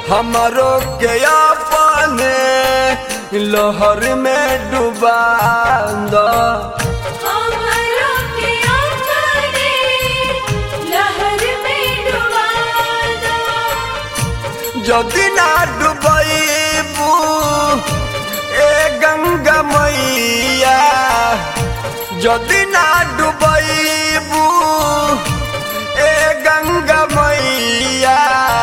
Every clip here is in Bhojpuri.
हमारो के अपने लहर में डुबा दो हमरो के अपने लहर में डुबा दो যদি না ডুবইবু এ গঙ্গা मैया যদি না ডুবইবু এ গঙ্গা मैया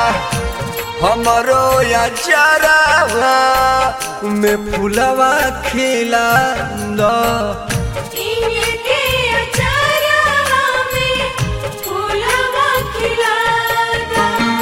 हमरो अचारा में फुलवा खिला दो इनके अचारा में फूलवा खिला दो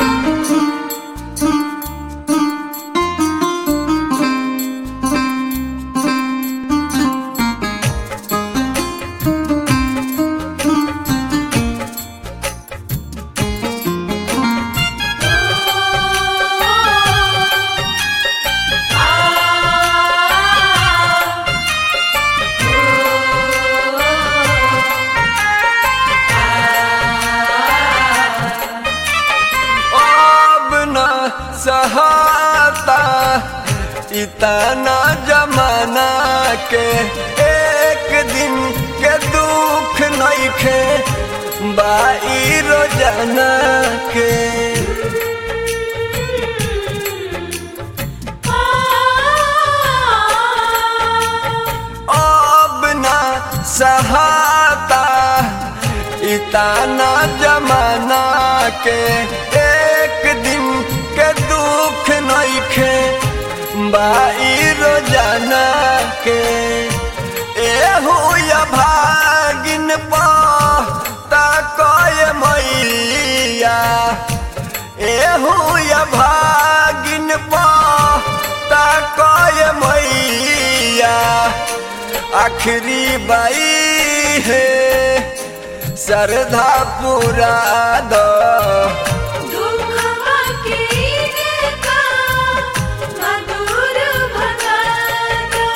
अब न सहाता इतना जमाना के एक दिन के दुख नइखे बाई रोजाना के अब न सहाता इतना जमाना के एक दिन के दुख नइखे बाई रोजाना के एहू या भागिन पा ताकय मैया एहू या भागिन पा ताकय मैया आखिरी बाई है श्रद्धा पूरा दो दुखवा के इनका मधुर भगा दो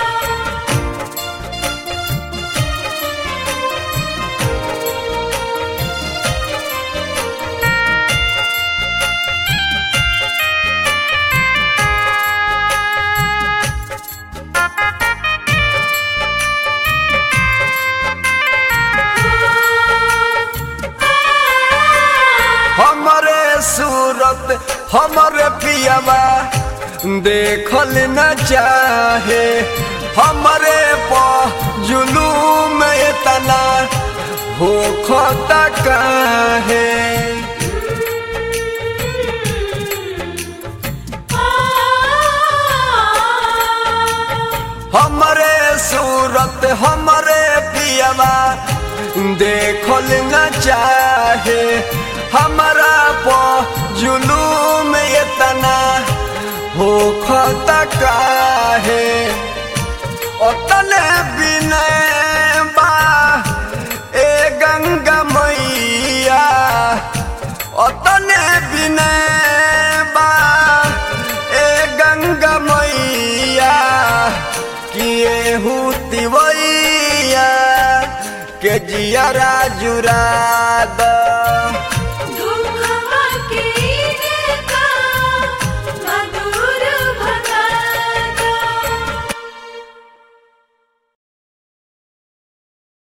हमरे सूरत हमरे पियावा देखल न चाहे हमरे प जुलूम इतना हो खता काहे हमरे सूरत हमरे पियावा देखल न चाहे हमारा प जुलूम इतना हो खता काहे ओतने बिनय बा ए गंगा मैया ओतने बिनय बा ए गंगा मैया किए हुतिवैया के जियरा जुरा द